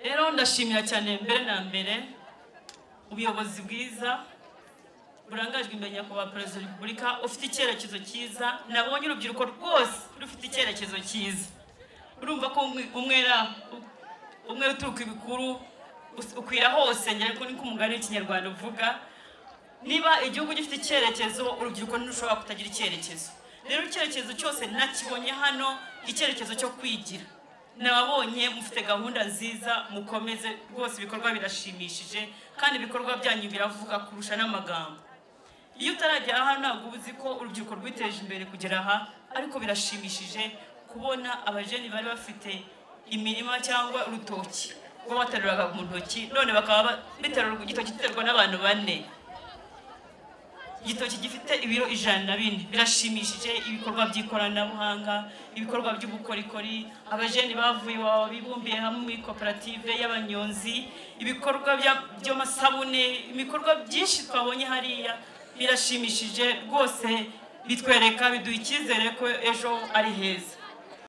rero ndashimira cyane mbere na mbere ubuyobozi bwiza burangajwe imbere nyakubahwa perezida wa repubulika ufite icyerekezo cyiza nabonye urubyiruko rwose rufite icyerekezo cyiza urumva ko umwe- umwera umwera uturuka ibikuru us- ukwira hose ngira ngo niko umugani w'ikinyarwanda uvuga niba igihugu gifite icyerekezo urubyiruko ntirushobora kutagira icyerekezo rero icyerekezo cyose nakibonye hano icyerekezo cyo kwigira nababonye mufite gahunda nziza mukomeze rwose ibikorwa birashimishije kandi ibikorwa byanyu biravuga kurusha n'amagambo iyo utaragera aha ntabwo uba uzi ko urubyiruko rwiteje imbere kugera aha ariko birashimishije kubona abajeni bari bafite imirima cyangwa urutoki rwo bateruraga mu ntoki none bakaba ba- biterura igitoki giterwa n'abantu bane igitoki gifite ibiro ijana na bine birashimishije ibikorwa by'ikoranabuhanga ibikorwa by'ubukorikori abajeni bavuye iwabo bibumbiye hamwe muri koperative y'abanyonzi ibikorwa bya- by'amasabune ibikorwa byinshi twabonye hariya birashimishije rwose bitwereka biduha icyizere ko ejo ari heza